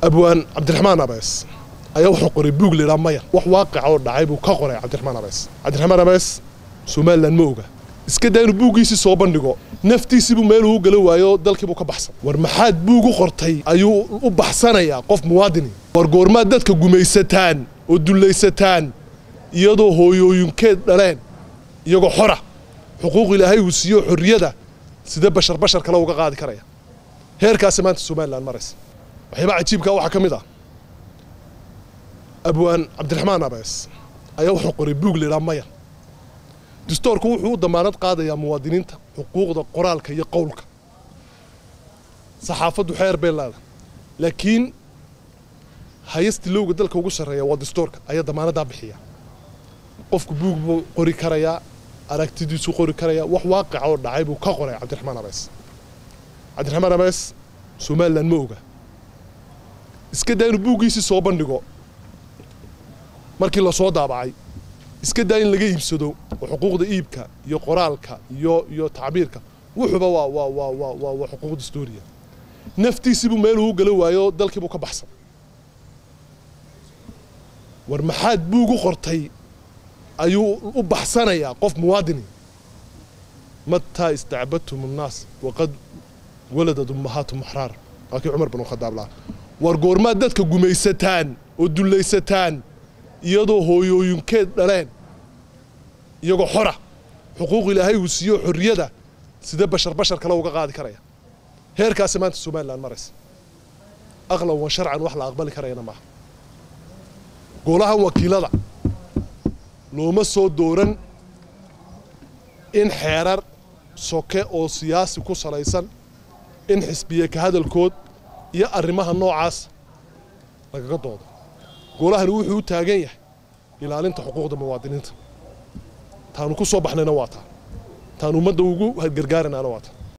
abwaan cabdiraxmaan abees ayaa wuxuu qoray buug laydhaa maya wax waaqica oo dhacay buu ka qoray cabdiraxmaan abees cabdiraxmaan abees somalilan ma oga iska daa inuu buuggiisii soo bandhigo naftiisiibuu meel ugu gala waayo dalkiibuu ka baxsan war maxaad buug u qortay ayuu u baxsanayaa qof muwaadini war goormaad dadka gumaysataan oo dullaysataan iyadoo hooyooyinkeed dhaleen iyagoo xora xuquuq ilaahay uu siiyo xorriyada sidee bashar bashar kale uga qaadi karaya heerkaasi maanta somalilan maraysa waxyaaba cajiibka waxaa ka mid ah abwaan cabdiraxmaan abees ayaa wuxuu qoray buug laydhaa maya dastoorku wuxuu u damaanad qaadayaa muwaadiniinta xuquuqda qoraalka iyo qowlka saxaafaddu xeer bay leedahay laakiin hayasti lowga dalka ugu sarreeya waa dastoorka ayaa damaanaddaa bixiya qofku buug buu qori karayaa aragtidiisuu qori karayaa wax waaqica oo dhacay buu ka qoray cabdiraxmaan abees cabdiraxmaan abees somalilan ma oga iska daa inuu buuggiisii soo bandhigo markii lasoo daabacay iska daa in laga iibsado oo xuquuqda iibka iyo qoraalka iyo iyo tacbiirka wuxuuba waa waa waa waa waa waa xuquuq dastuuriya naftiisiibuu meel ugu gala waayo dalkiibuu ka baxsan war maxaad buug u qortay ayuu u baxsanayaa qof muwaadini mataa istacbadtum annaas waqad waladad ummahaatum axraar waa kii cumar binu khadaab lahaa war goormaad dadka gumaysataan oo dullaysataan iyadoo hooyooyinkeed dhaleen iyagoo xora xuquuq ilaahay uu siiyo xorriyada sidee bashar bashar kale uga qaadi karaya heerkaasi maanta somalilan maraysa aqlan wa sharcan wax la aqbali karayana maaha golahan wakiilada looma soo dooran in xeerar soke oo siyaasi ku salaysan in xisbiye ka hadalkood iyo arrimaha noocaas lagaga doodo golahani wuxuu u taagan yahay ilaalinta xuquuqda muwaadiniinta taanu ku soo baxnayna waa taa taanu ummadda ugu gargaaranaana waa taa